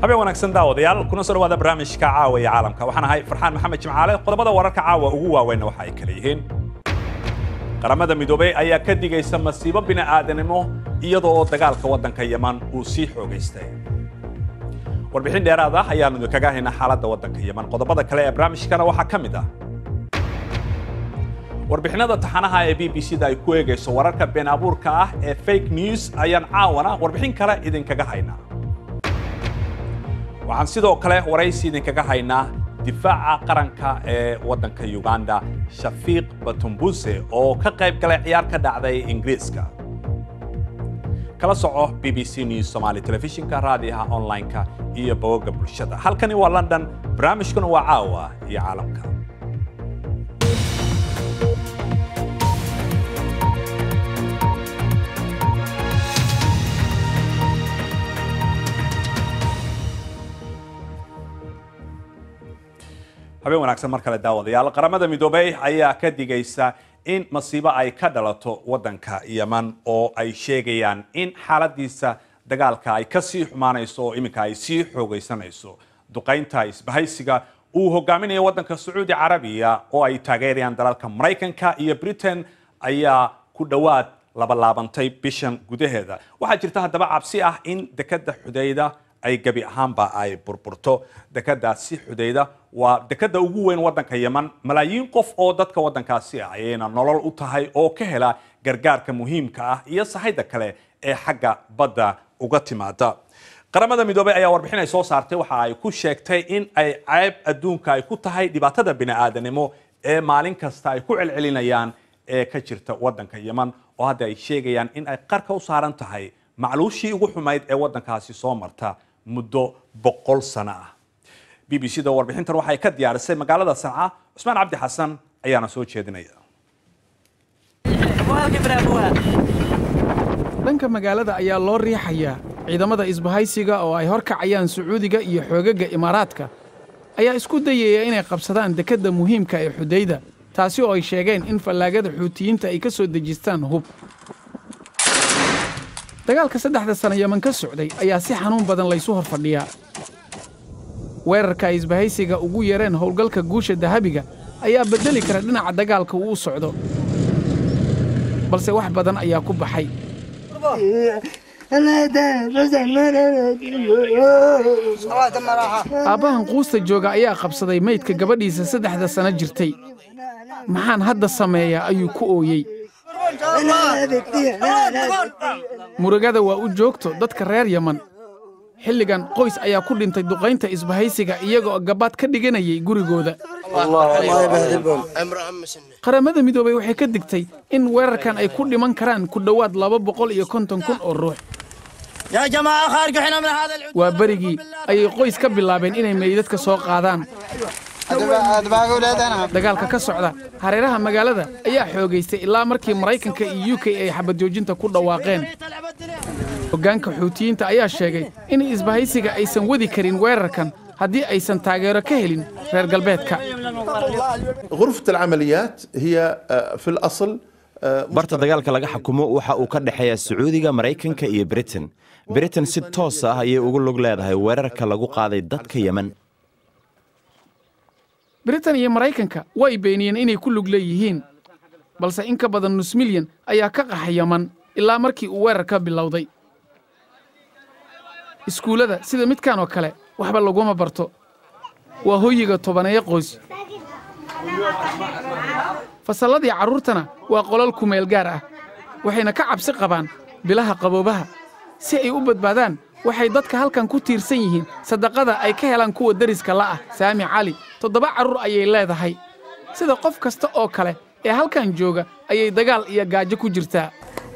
habeen wanaagsan daawadayaal kuna soo dhawaada barnaamijka caawa iyo caalamka waxaan ahay farxaan maxamed jimcaale qodobada wararka caawa ugu waaweynna waxa ay kala yihiin qaramada midoobey ayaa ka digaysa masiibo bini'aadanimo iyada oo dagaalka waddanka yeman uu sii xoogaystay warbixin dheeraad ah ayaanu idinkaga haynaa xaaladda waddanka yeman qodobada kale ee barnaamijkana waxaa ka mid ah warbixinada taxanaha ee b b c da ay ku eegayso wararka been abuurka ah ee fake news ayaan caawana warbixin kale idinkaga haynaa waxaan sidoo kale waraysi idinkaga haynaa difaaca qaranka ee waddanka uganda shafiiq batumbuse oo ka qayb galay ciyaar ka dhacday ingiriiska kala soco b b c news somali telefishinka raadiyaha online-ka iyo bogogga bulshada halkani waa london barnaamijkuna waa caawa iyo caalamka habeen wanaagsan mar kale daawadayaal qaramada midoobey ayaa ka digaysa in masiibo ay ka dhalato waddanka yeman oo ay sheegayaan in xaaladiisa dagaalka ay ka sii xumaanayso oo iminka ay sii xoogaysanayso duqaynta isbahaysiga uu hogaaminayo waddanka sacuudi carabiya oo ay taageerayaan dalalka maraykanka iyo britain ayaa ku dhowaad labalaabantay bishan gudaheeda waxaa jirta haddaba cabsi ah in dekadda xudayda ay gebi ahaanba ay burburto dekadaasi xudayda waa dekada ugu weyn waddanka yeman malaayiin qof oo dadka waddankaasi ah ayayna nolol u tahay oo ka hela gargaarka muhiimka ah iyo sahayda kale ee xagga badda uga timaada qaramada midoobey ayaa warbixin ay soo saartay waxa ay ku sheegtay in ay ceyb adduunka ay ku tahay dhibaatada bini'aadanimo ee maalin kasta ay ku celcelinayaan ee ka jirta waddanka yeman oo hadda ay sheegayaan in ay qarka u saaran tahay macluushii ugu xumayd ee waddankaasi soo marta muddo boqol sano ah b b c da warbixintan waxay ka diyaarisay magaalada sanca cusmaan cabdi xasan ayaana soo jeedinaya dhanka magaalada ayaa loo riixayaa ciidamada isbahaysiga oo ay horkacayaan sacuudiga iyo xoogagga imaaraadka ayaa isku dayaya inay qabsadaan dekedda muhiimka ee xudayda taasi oo ay sheegeen in fallaagada xuutiyiinta ay ka soo dejistaan hub dagaalka saddexda sana yeman ka socday ayaa si xanuun badan laysu hor fadhiyaa weerarka ay isbahaysiga ugu yareen howlgalka guusha dahabiga ayaa beddeli kara dhinaca dagaalka uu u socdo balse wax badan ayaa ku baxay aabbahan quusta jooga ayaa qabsaday maydka gabadhiisa saddexda sano jirtay maxaan hadda sameeyaa ayuu ku ooyey murugada waa u joogto dadka reer yeman xilligan qoys ayaa ku dhintay duqaynta isbahaysiga iyagoo gabaad ka dhiganayay gurigooda qaramada midoobey waxay ka digtay in weerarkan ay ku dhiman karaan ku dhowaad laba boqol iyo konton kun oo ruux waa berigii ayay qoys ka bilaabeen inay meydadka soo qaadaan dagaalka ka socda hareeraha magaalada ayaa xoogaystay ilaa markii maraykanka iyo u k ay xabadjoojinta ku dhawaaqeen hoggaanka xuutiyiinta ayaa sheegay in isbahaysiga aysan wadi karin weerarkan haddii aysan taageero ka helin reer galbeedka barta dagaalka laga xukumo waxa uu ka dhexeeya sacuudiga maraykanka iyo britain britain si toos ah ayay ugu lug leedahay weerarka lagu qaaday dadka yemen britain iyo maraykanka way beeniyeen inay ku lug leeyihiin balse in ka badan nus milyan ayaa ka qaxa yeman ilaa markii uu weerar ka bilowday iskuullada sida midkan oo kale waxba laguma barto waa hoyiga tobaneeyo qoys fasalladii carruurtana waa qolal kumeel gaar ah waxayna ka cabsi qabaan bilaha qaboobaha si ay u badbaadaan waxay dadka halkan ku tiirsan yihiin sadaqada ay ka helaan kuwa deriska la'ah saami cali toddoba carruur ayay leedahay sida qof kasta oo kale ee halkan jooga ayay dagaal iyo gaajo ku jirtaa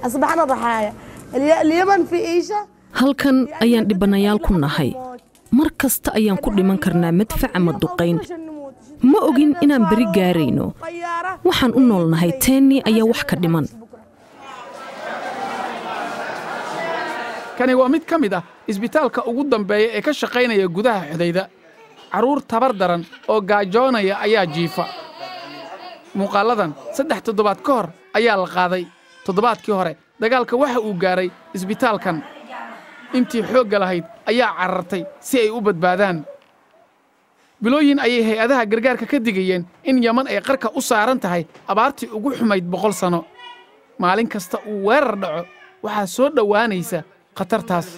halkan ayaan dhibanayaal ku nahay mar kasta ayaan ku dhiman karnaa madfac ama duqayn ma ogin inaan beri gaarayno waxaan u noolnahay teennii ayaa wax ka dhiman kani waa mid ka mid ah isbitaalka ugu dambeeya ee ka shaqaynaya gudaha xudayda carruur tabar daran oo gaajoonaya ayaa jiifa muuqaalladan saddex toddobaad ka hor ayaa la qaaday toddobaadkii hore dagaalka waxa uu gaaray isbitaalkan intii xoogga lahayd ayaa carartay si ay u badbaadaan bilooyin ayay hay-adaha gargaarka ka digayeen in yaman ay qarka u saaran tahay abaartii ugu xumayd boqol sanno maalin kasta uu weerar dhaco waxaa soo dhowaanaysa khatartaas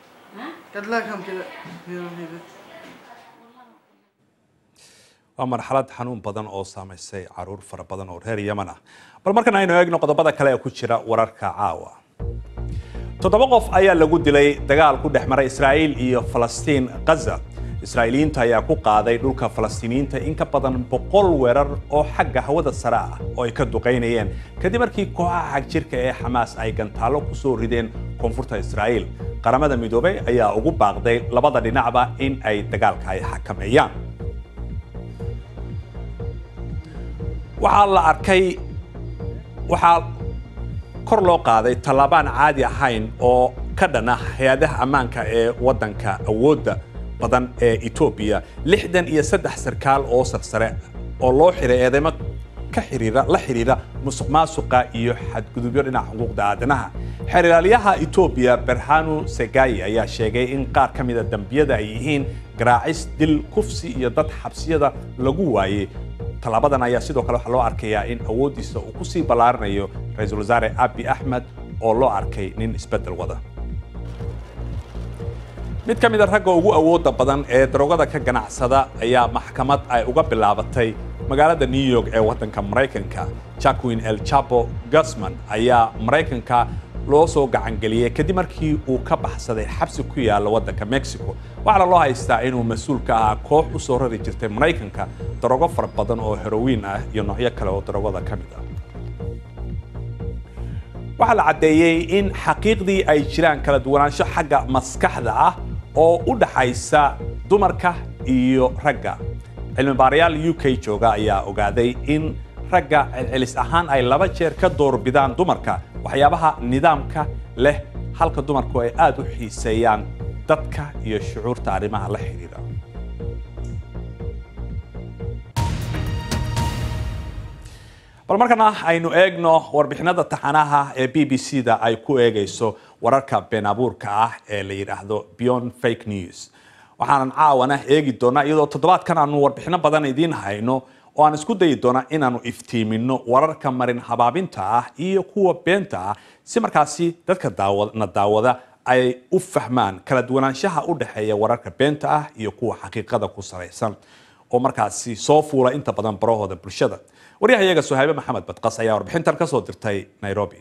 waa marxalad xanuun badan oo saamaysay caruur fara badan oo reer yaman ah bal markan aynu eegno qodobada kale ee ku jira wararka caawa toddoba qof ayaa lagu dilay dagaal ku dhex maray israa'iil iyo falastiin ghaza israa'iiliyiinta ayaa ku qaaday dhulka falastiiniyiinta in ka badan boqol weerar oo xagga hawada sare ah oo ay ka duqaynayeen kadib markii kooxaha xagjirka ee xamaas ay gantaallo ku soo rideen koonfurta israa'iil qaramada midoobay ayaa ugu baaqday labada dhinacba in ay dagaalka ay xakameeyaan waxaa la arkay waxaa kor loo qaaday tallaabaan caadi ahayn oo ka dhan ah hay-adaha ammaanka ee waddanka awoodda badan ee etoobiya lixdan iyo saddex sarkaal oo sarsare oo loo xiray eedeymo ka xiriira la xiriira musuq maasuqa iyo xadgudubyo dhinaca xuquuqda aadanaha xeerlaaliyaha etoobiya berhanu segayi ayaa sheegay in qaar ka mida dembiyada ay yihiin garaacis dil kufsi iyo dad xabsiyada lagu waayey tallaabadan ayaa sidoo kale waxaa loo arkayaa in awooddiisa uu ku sii ballaarinayo ra-iisul wasaare abi axmed oo loo arkay nin isbeddel wada mid ka mid a ragga ugu awoodda badan ee daroogada ka ganacsada ayaa maxkamad ay uga bilaabatay magaalada new york ee waddanka maraykanka jacquin el chapo gusman ayaa maraykanka loo soo gacangeliyey kadib markii uu ka baxsaday xabsi ku yaalla waddanka mexico waxaana loo haystaa inuu mas-uul ka ahaa koox u soo rari jirtay maraykanka darogo fara badan oo herowiin ah iyo noocyo kale oo darogada ka mid ah waxaa la caddeeyey in xaqiiqdii ay jiraan kala duwanaansho xagga maskaxda ah oo u dhaxaysa dumarka iyo ragga cilmibaarayaal u k jooga ayaa ogaaday in ragga celcelis ahaan ay laba jeer ka doorbidaan dumarka waxyaabaha nidaamka leh halka dumarku ay aad u xiiseeyaan dadka iyo shucuurta arrimaha la xidhiidha bal markana aynu eegno warbixinada taxanaha ee b b c da ay ku eegayso wararka been abuurka ah ee la yidhaahdo beyond fake news waxaanan caawana eegi doonaa iyadoo toddobaadkan aanu warbixino badan idiin hayno oo aan isku dayi doona inaanu iftiimino wararka marin habaabinta ah iyo kuwa beenta ah si markaasi dadka na daawada ay u fahmaan kala duwanaanshaha u dhexeeya wararka beenta ah iyo kuwa xaqiiqada ku salaysan oo markaasi soo fuula inta badan barahooda bulshada waryahayaga sohaabe maxamed badqas ayaa warbixintan ka soo dirtay nairobi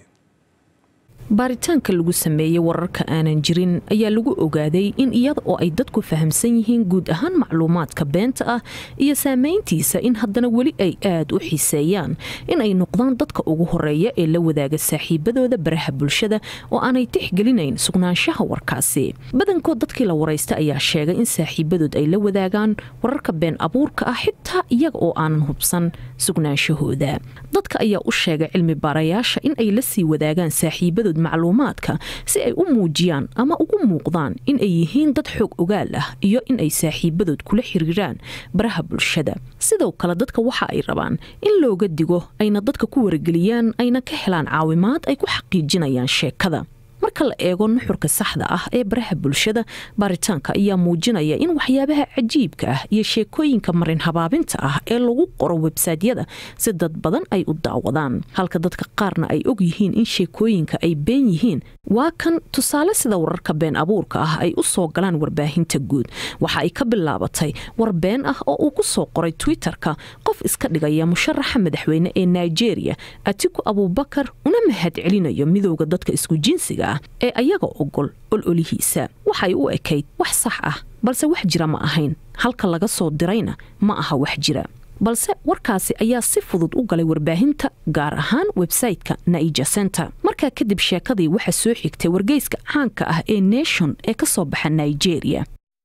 baaritaanka lagu sameeyey wararka aanan jirin ayaa lagu ogaaday in iyada oo ay dadku fahamsan yihiin guud ahaan macluumaadka beenta ah iyo saamayntiisa in haddana weli ay aad u xiiseeyaan in ay noqdaan dadka ugu horeeya ee la wadaaga saaxiibadooda baraha bulshada oo aanay tixgelinayn sugnaanshaha warkaasi badankood dadkii la waraysta ayaa sheegay in saaxiibadood ay la wadaagaan wararka been abuurka ah xitaa iyaga oo aanan hubsan sugnaanshahooda dadka ayaa u sheegay cilmi baarayaasha in ay la sii wadaagaan saaxiibadood macluumaadka si ay u muujiyaan ama ugu muuqdaan in ay yihiin dad xoog ogaal ah iyo in ay saaxiibadood kula xiriiraan baraha bulshada sidoo kale dadka waxa ay rabaan in looga digo ayna dadka ku wargeliyaan ayna ka helaan caawimaad ay ku xaqiijinayaan sheekada marka la eego nuxurka saxda ah ee baraha bulshada baaritaanka ayaa muujinaya in waxyaabaha cajiibka ah iyo sheekooyinka marin habaabinta ah ee lagu qoro websaytyada si dad badan ay u daawadaan halka dadka qaarna ay og yihiin in sheekooyinka ay been yihiin waa kan tusaale sida wararka been abuurka ah ay u soo galaan warbaahinta guud waxa ay ka bilaabatay war been ah oo uu ku soo qoray twitterka qof iska dhigaya musharaxa madaxweyne ee nigeria atiku abubakar una mahad celinayo midowda dadka isku jinsiga ah ee ayaga ogol ololihiisa waxay u ekayd wax sax ah balse wax jira ma ahayn halka laga soo dirayna ma aha wax jira balse warkaasi ayaa si fudud u galay warbaahinta gaar ahaan websayte-ka naija center markaa kadib sheekadii waxaa soo xigtay wargeyska caanka ah ee nation ee ka soo baxa nigeria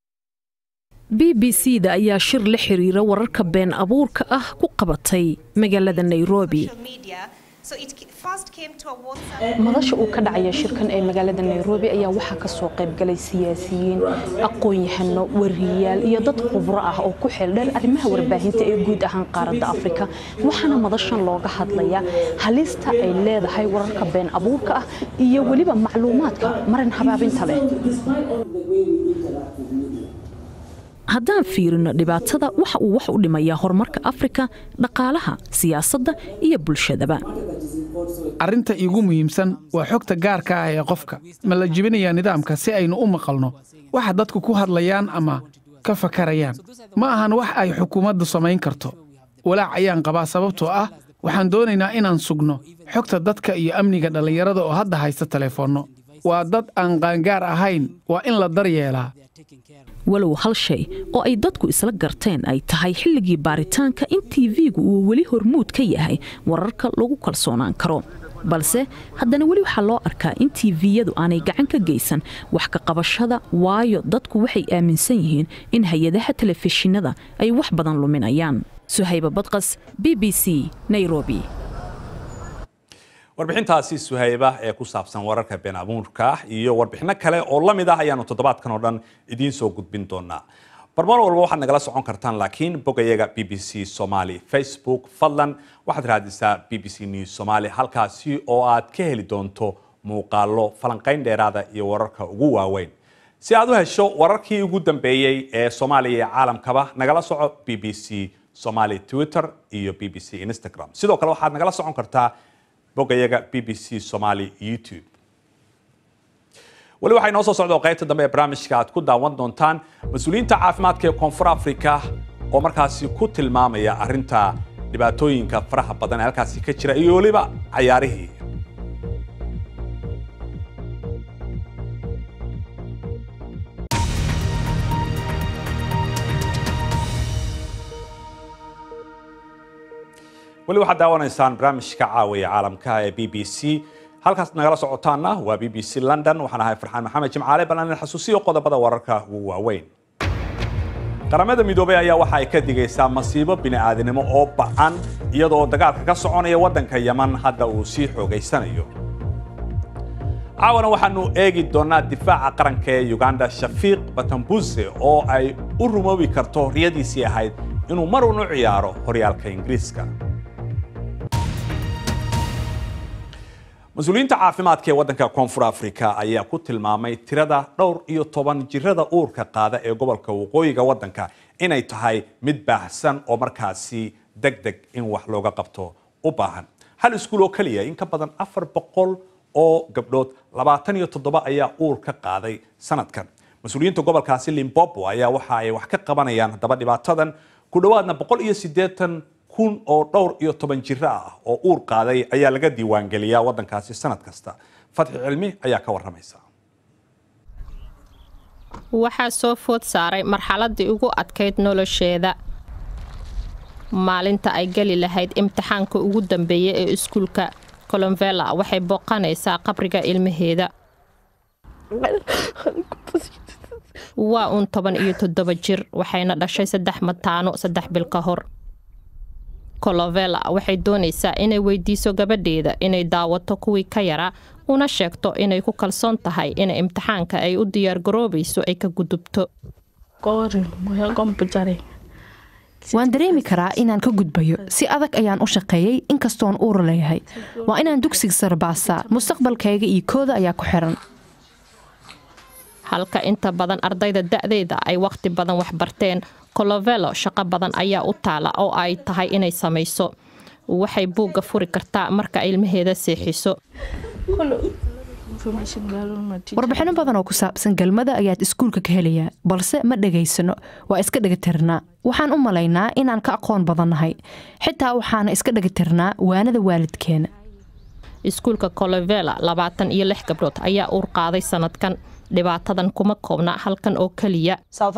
b b c da ayaa shir la xiriira wararka been abuurka ah ku qabatay magaalada nairobi madasha uu ka dhacaya shirkan ee magaalada nairobi ayaa waxaa kasoo qaybgalay siyaasiyiin aqoon-yahano wariyaal iyo dad khubro ah oo ku xeeldheer arrimaha warbaahinta ee guud ahaan qaaradda afrika waxaana madashan looga hadlayaa halista ay leedahay wararka been abuurka ah iyo weliba macluumaadka marin habaabinta leh haddaan fiirino dhibaatada waxa uu wax u dhimayaa horumarka afrika dhaqaalaha siyaasadda iyo bulshadaba arrinta iigu muhiimsan waa xogta gaarka ah ee qofka ma la jibinayaa nidaamka si aynu u maqalno waxa dadku ku hadlayaan ama ka fakarayaan ma ahan wax ay xukuumaddu samayn karto walaac ayaan qabaa sababtoo ah waxaan doonaynaa inaan sugno xogta dadka iyo amniga dhallinyarada oo hadda haysta teleefoonno waa dad aan qaangaar ahayn waa in la daryeelaa walow hal shay oo ay dadku isla garteen ay tahay xilligii baaritaanka in tv-gu uu weli hormuud ka yahay wararka lagu kalsoonaan karo balse haddana weli waxaa loo arkaa in tviyadu aanay gacan ka geysan wax ka qabashada waayo dadku waxay aaminsan yihiin in hay-adaha telefishinada ay wax badan luminayaan suhayba badqas b b c nairobi warbixintaasi suhayba ee ku saabsan wararka been abuurka iyo warbixino kale oo la mid ah ayaanu toddobaadkan oo dhan idiin soo gudbin doonaa barmaal walba waxaad nagala socon kartaan laakiin bogayaga b b c somaly facebook fadlan waxaad raadisaa b b c news somaly halkaasi oo aad ka heli doonto muuqaalo falanqayn dheeraada iyo wararka ugu waaweyn si aad u hesho wararkii ugu dambeeyey ee soomaaliya iyo caalamkaba nagala soco b b c somaly twitter iyo b b c instagram sidoo kale waxaad nagala socon kartaa bogayaga b b c somaly youtube weli waxaa inoo soo socda oo qaybta dambe ee barnaamijka aad ku daawan doontaan mas-uuliyiinta caafimaadka ee koonfur africa oo markaasi ku tilmaamaya arrinta dhibaatooyinka faraha badan ee halkaasi ka jira iyo weliba cayaarihii weli waxaad daawanaysaan barnaamijka caawiya caalamka ee b b c halkaas nagala socotaana waa b b c london waxaan ahay farxaan maxamed jimcaale bal aan xasuusiyo qodobada wararka ugu waaweyn qaramada midoobay ayaa waxa ay ka digaysaa masiibo bini'aadanimo oo ba'an iyadoo dagaalka ka soconaya waddanka yaman hadda uu sii xoogaysanayo caawana waxaanu eegi doonaa difaaca qaranka ee uganda shafiiq batambuse oo ay u rumoobi karto riyadiisii ahayd inuu mar uun u ciyaaro horyaalka ingiriiska mas-uuliyiinta caafimaadka ee waddanka koonfur africa ayaa ku tilmaamay tirada dhowr iyo toban jirada uurka qaada ee gobolka waqooyiga waddanka inay tahay mid baahsan oo markaasi deg deg in wax looga qabto u baahan hal iskuul oo keliya in ka badan afar boqol oo gabdhood labaatan iyo toddoba ayaa uur ka qaaday sanadkan mas-uuliyiinta gobolkaasi limbobo ayaa waxa ay wax ka qabanayaan haddaba dhibaatadan ku dhowaadna boqol iyo siddeetan kun oo dhowr iyo toban jiro ah oo uur qaaday ayaa laga diiwaangeliyaa waddankaasi sanad kasta fatxi cilmi ayaa ka warramaysa waxaa soo food saaray marxaladii ugu adkayd nolosheeda maalinta ay geli lahayd imtixaanka ugu dambeeya ee iskuulka colomvela waxay booqanaysaa qabriga ilmaheeda waa uun toban iyo toddoba jir waxayna dhashay saddex mataano saddex bil ka hor colovela waxay doonaysaa inay weydiiso gabadheeda inay daawato kuwii ka yaraa una sheegto inay ku kalsoon tahay in imtixaanka ay u diyaargaroobayso ay ka gudubto waan dareemi karaa inaan ka gudbayo si adag ayaan u shaqeeyey inkastoon uur leeyahay waa inaan dugsiga sare baasaa mustaqbalkayga iyo kooda ayaa ku xiran halka inta badan ardayda da'deeda ay wakhti badan waxbarteen colovelo shaqo badan ayaa u taala oo ay tahay inay samayso waxay buugga furi kartaa marka ilmaheeda seexiso warbixino badan oo ku saabsan galmada ayaad iskuulka ka helayaa balse ma dhegaysano waa iska dhagatirnaa waxaan u malaynaa inaan ka aqoon badannahay xitaa waxaana iska dhagatirnaa waanada waalidkeena iskuulka colovela labaatan iyo lix gabdhood ayaa uur qaaday sanadkan dhibaatadan kuma koobna halkan oo keliya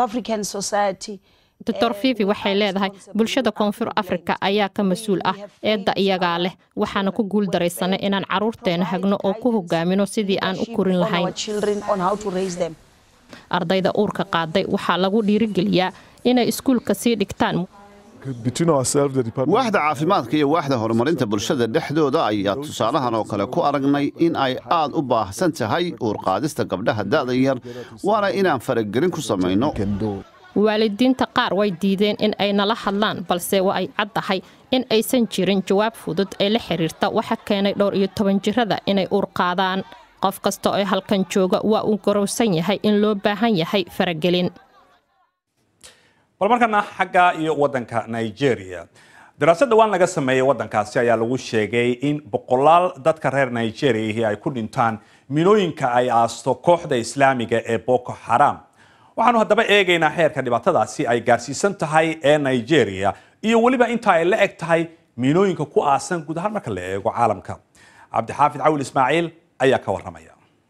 doctor fivi waxay leedahay bulshada koonfur afrika ayaa ka mas-uul ah eedda iyagaa leh waxaana ku guul daraysanay inaan caruurteena hagno oo ku hogaamino sidii aan u korin lahayn ardayda uurka qaaday waxaa lagu dhiirigeliyaa inay iskuulka sii dhigtaan waaxda caafimaadka iyo waaxda horumarinta bulshada dhexdooda ayaa tusaalahan oo kale ku aragnay in ay aad u baahsan tahay uurqaadista gabdhaha da'da yar waana inaan faragelin ku samayno waalidiinta qaar way diideen in ay nala hadlaan balse waa ay caddahay in aysan jirin jawaab fudud ee la xiriirta waxa keenay dhowr iyo toban jirada inay uur qaadaan qof kasta oo halkan jooga waa uu garowsan yahay in loo baahan yahay faragelin bal markana xagga iyo wadanka nigeria daraasad dhawaan laga sameeyey wadankaasi ayaa lagu sheegay in boqolaal dadka reer nigeria ay ku dhintaan minooyinka ay aasto kooxda islaamiga ee boko xaram waxaanu haddaba eegaynaa xeerka dhibaatadaasi ay gaarsiisan tahay ee nigeria iyo weliba inta ay la eg tahay miinooyinka ku aasan guud ahaan marka la eego caalamka cabdixaafid cawil ismaaciil ayaa ka waramaya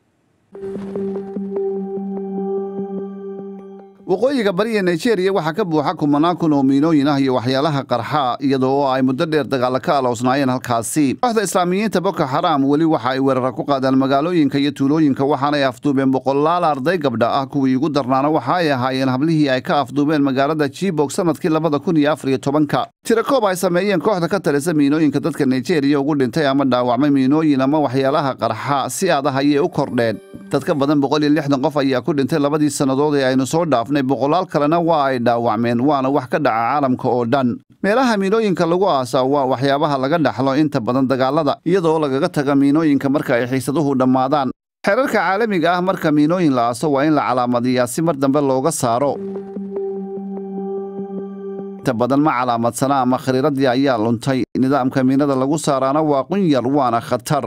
waqooyiga bariga nigeria waxaa ka buuxa kumanaan kun oo miinooyin ah iyo waxyaalaha qarxa iyadoo ay muddo dheer dagaalla ka aloosnaayeen halkaasi kooxda islaamiyiinta boko xaraam weli waxa ay weerara ku qaadaan magaalooyinka iyo tuulooyinka waxaanay afduubeen boqolaal arday gabdha ah kuwii ugu darnaana waxa ay ahaayeen hablihii ay ka afduubeen magaalada jibog sanadkii labada kun iyo afar iyo tobanka tirakoob ay sameeyeen kooxda ka talisa miinooyinka dadka nigeria ugu dhintay ama dhaawacmay miinooyin ama waxyaalaha qarxa si adah ayay u kordheen dad ka badan boqol iyo lixdan qof ayaa ku dhintay labadii sannadood ee aynu soo dhaafnay boqolaal kalena waa ay dhaawacmeen waana wax ka dhaca caalamka oo dhan meelaha miinooyinka lagu aasaa waa waxyaabaha laga dhaxlo inta badan dagaalada iyadoo lagaga taga miinooyinka marka ay xiisaduhu dhammaadaan xeerarka caalamiga ah marka miinooyin la aaso waa in la calaamadiyaa si mar dambe looga saaro inta badan ma calaamadsana ama khariiradii ayaa luntay nidaamka miinada lagu saaraana waa qunyar waana khatar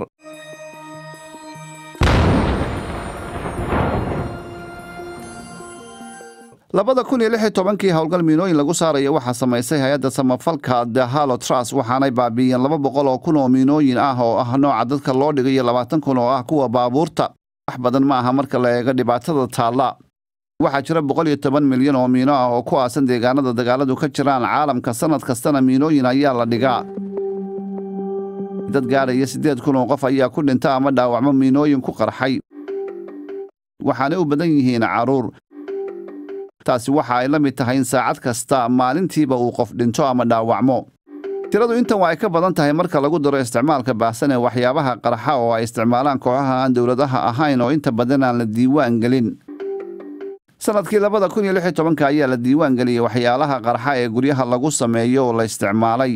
labada kun iyo lix iyo tobankii howlgal miinooyin lagu saaraya waxaa samaysay hay-adda samafalka the hallo trust waxaanay baabi'iyeen laba boqol oo kun oo miinooyin ah oo ah nooca dadka loo dhigay iyo labaatan kun oo ah kuwa baabuurta wax badan ma aha marka la eego dhibaatada taalla waxaa jira boqol iyo toban milyan oo miino ah oo ku aasan deegaanada dagaaladu ka jiraan caalamka sannad kastana miinooyin ayaa la dhigaa dad gaadhaya siddeed kun oo qof ayaa ku dhinta ama dhaawacmo miinooyin ku qarxay waxaanay u badan yihiin carruur taasi waxa ay la mid tahay in saacad kasta maalintiiba uu qof dhinto ama dhaawacmo tiradu intan waa ay ka badan tahay marka lagu daro isticmaalka baahsan ee waxyaabaha qarxa oo ay isticmaalaan kooxaha aan dowladaha ahayn oo inta badan aan la diiwaan gelin sannadkii labada kun iyo lix iyo tobanka ayaa la diiwaan geliyey waxyaalaha qarxa ee guryaha lagu sameeyo oo la isticmaalay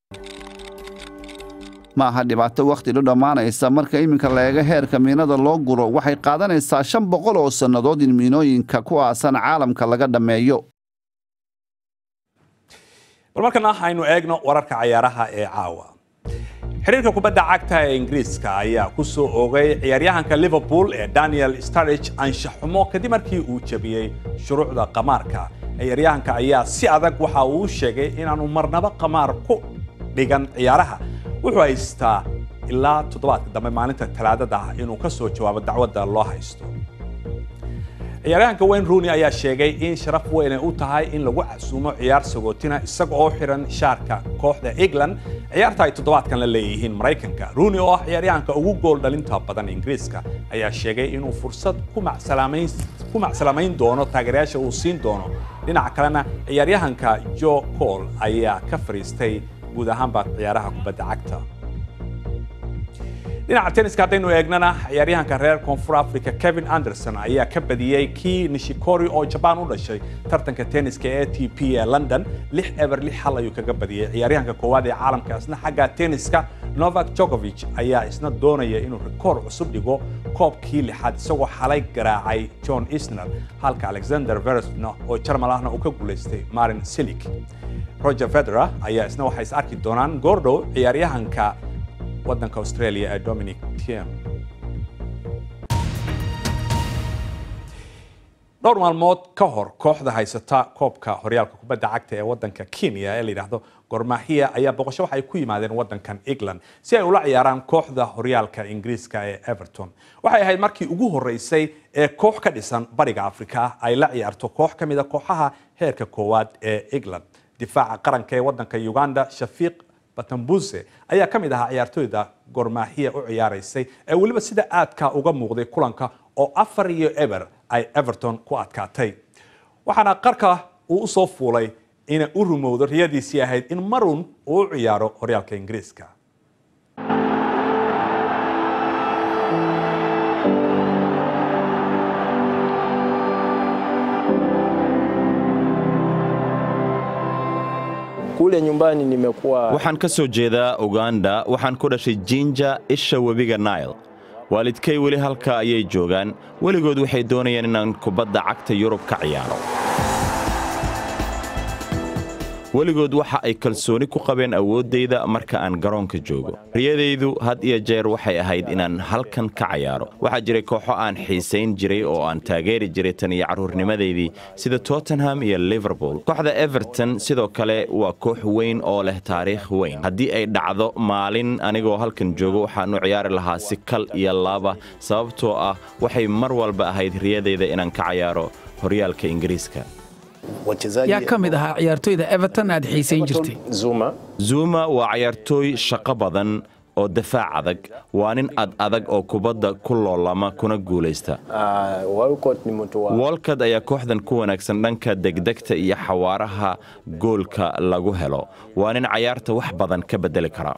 ma aha dhibaato wakhti dhu dhammaanaysa marka iminka la eego heerka miinada loo guro waxay qaadanaysaa shan boqol oo sannadood in miinooyinka ku aasan caalamka laga dhammeeyo bal markana aynu eegno wararka cayaaraha ee caawa xiriirka kubadda cagta ee ingiriiska ayaa ku soo oogay ciyaaryahanka liverpool ee daniel starrige anshaxumo kadib markii uu jebiyey shuruucda qamaarka ciyaaryahanka ayaa si adag waxa uu sheegay inaanu marnaba qamaar ku dhigan ciyaaraha wuxuu haystaa ilaa toddobaadka dambe maalinta talaadada ah inuu ka soo jawaabo dacwadda loo haysto ciyaaryahanka wayne rooney ayaa sheegay in sharaf weyn ay u tahay in lagu casuumo ciyaar sagootina isaga oo xiran shaarka kooxda england ciyaarta ay toddobaadkan la leeyihiin maraykanka rooney oo ah ciyaaryahanka ugu gool dhalinta badan ingiriiska ayaa sheegay inuu fursad ku macsalamayn doono taageerayaasha uu siin doono dhinaca kalena ciyaaryahanka joe cole ayaa ka fariistay guud ahaanba ciyaaraha kubadda cagta dhinaca tenniska haddaynu eegnana ciyaaryahanka reer koonfur africa kevin anderson ayaa ka badiyey kii nishikori oo jabaan u dhashay tartanka tenniska ee t p ee london lix eber lix hal ayuu kaga badiyey ciyaaryahanka koowaad ee caalamka isna xagga tenniska novak jokovic ayaa isna doonaya inuu rikoor cusub dhigo koobkii lixaad isagoo xalay garaacay john isner halka alexander veresna oo jarmal ahna uu ka guulaystay marin silik roger federer ayaa isna waxay is arki doonaan goordhow ciyaaryahanka waddanka australia ee dominic tiem dhowr maalmood ka hor kooxda haysata koobka horyaalka kubadda cagta ee waddanka kenya ee la yidhaahdo gormahia ayaa boqosho waxay ku yimaadeen waddankan england si ay ula ciyaaraan kooxda horyaalka ingiriiska ee everton waxay ahayd markii ugu horreysay ee koox ka dhisan bariga afrika ay la ciyaarto koox ka mid a kooxaha heerka koowaad ee england difaaca qaranka ee waddanka uganda shafiiq batambuse ayaa ka mid ahaa ciyaartooyda gormaahiya u ciyaaraysay ee weliba sida aadka uga muuqday kulanka oo afar iyo eber ay everton ku adkaatay waxaana qarka uu usoo fuulay inay u rumowdo riyadiisii ahayd in marun uu u ciyaaro horyaalka ingiriiska Kule nyumbani nimekuwa waxaan ka soo jeedaa uganda waxaan ku dhashay jinja isha webiga nail waalidkay weli halka ayay joogaan weligood waxay doonayaan inaan kubadda cagta yurub ka ciyaaro weligood waxa ay kalsooni ku qabeen awooddayda marka aan garoonka joogo riyadaydu had iyo jeer waxay ahayd inaan halkan ka cayaaro waxaa jiray kooxo aan xiisayn jiray oo aan taageeri jiray tan iyo carruurnimadaydii sida tottenham iyo liverpool kooxda everton sidoo kale waa koox weyn oo leh taariikh weyn haddii ay dhacdo maalin anigoo halkan joogo waxaan u ciyaari lahaa si kal iyo laaba sababtoo ah waxay mar walba ahayd riyadayda inaan ka cayaaro horyaalka ingiriiska yaa ka mid ahaa ciyaartoyda everton aad xiisayn jirtay Zuma zuma waa cayaartooy shaqo badan oo dafaac adag waa nin ad adag oo kubadda ku loolama kuna guulaysta uh, Walcott ni mtu wa wolkad ayaa kooxdan ku wanaagsan dhanka degdegta iyo xawaaraha goolka lagu helo waa nin cayaarta wax badan ka beddeli kara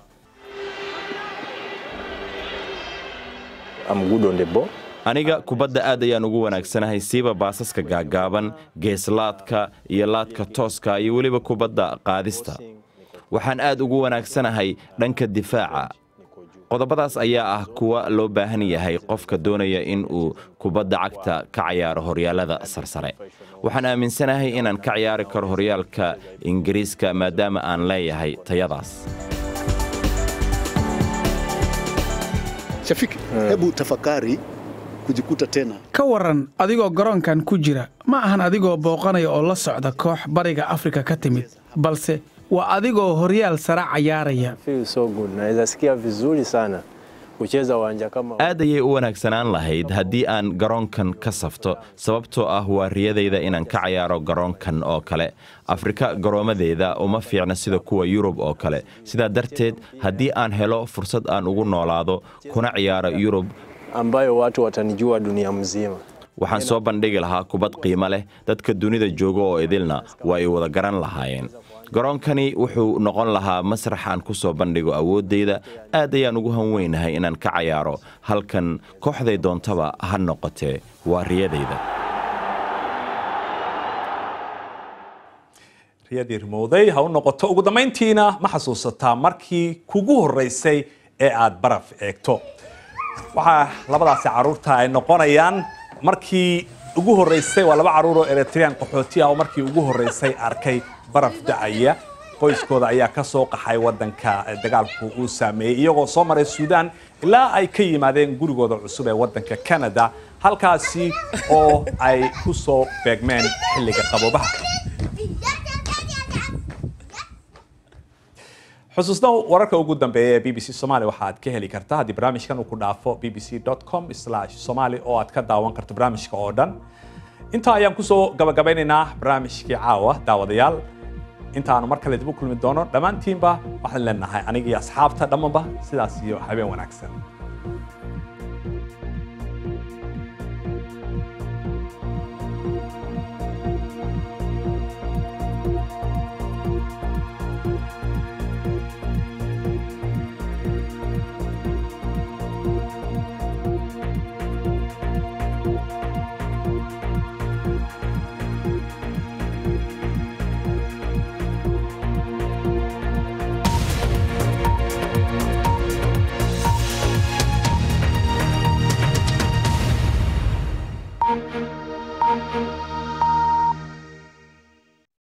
I'm good on the ball. aniga kubadda aad ayaan ugu wanaagsanahay siiba baasaska gaagaaban geeslaadka iyo laadka tooska iyo weliba kubadda qaadista waxaan aad ugu wanaagsanahay dhanka difaaca qodobadaas ayaa ah kuwa loo baahan yahay qofka doonaya in uu kubadda cagta ka cayaaro horyaalada sarsare waxaan aaminsanahay inaan ka ciyaari karo horyaalka ingiriiska maadaama aan leeyahay tayadaas Shafiki, hebu tafakari kujikuta tena ka waran adigoo garoonkan ku jira ma ahan adigoo booqanaya oo la socda koox bariga afrika ka timid balse waa adigoo horyaal sare cayaaraya Feel so good. Naweza sikia vizuri sana kucheza uwanja kama aad ayay u wanaagsanaan lahayd haddii aan garoonkan ka safto sababtoo ah waa riyadayda inaan ka cayaaro garoonkan oo kale afrika garoomadeeda uma fiicna sida kuwa yurub oo kale sidaa darteed haddii aan helo fursad aan ugu noolaado kuna ciyaaro yurub ambayo watu watanijua dunia mzima. waxaan soo bandhigi lahaa kubad qiimo leh dadka dunida jooga oo idilna waa ay wada garan lahaayeen garoonkani wuxuu noqon lahaa masrax aan ku soo bandhigo awooddayda aad ayaan ugu hanweynahay inaan ka cayaaro halkan kooxday doontaba ha noqotee waa riyadayda riyadii rimowday ha u noqoto ugu dambayntiina ma xasuusataa markii kugu horreysay ee aad baraf eegto waxaa labadaasi caruurta ay noqonayaan markii ugu horreysay waa laba caruur oo eritrean qaxooti ah oo markii ugu horreysay arkay baraf da'aya qoyskooda ayaa ka soo qaxay waddanka dagaalku uu saameeyey iyagoo soo maray suudaan ilaa ay ka yimaadeen gurigooda cusub ee waddanka canada halkaasi oo ay ku soo beegmeen xilliga qaboobaha xusuusna wararka ugu dambeeya ee b b c somaali waxa aad ka heli kartaa haddii barnaamijkan uu ku dhaafo b b c com somali oo aad ka daawan karto barnaamijka oo dhan intaa ayaan kusoo gabagabeynaynaa barnaamijkii caawa daawadayaal intaanu mar kale dib u kulmi doono dhammaantiinba waxaan leenahay anigii asxaabta dhammanba sidaas iyo habeen wanaagsan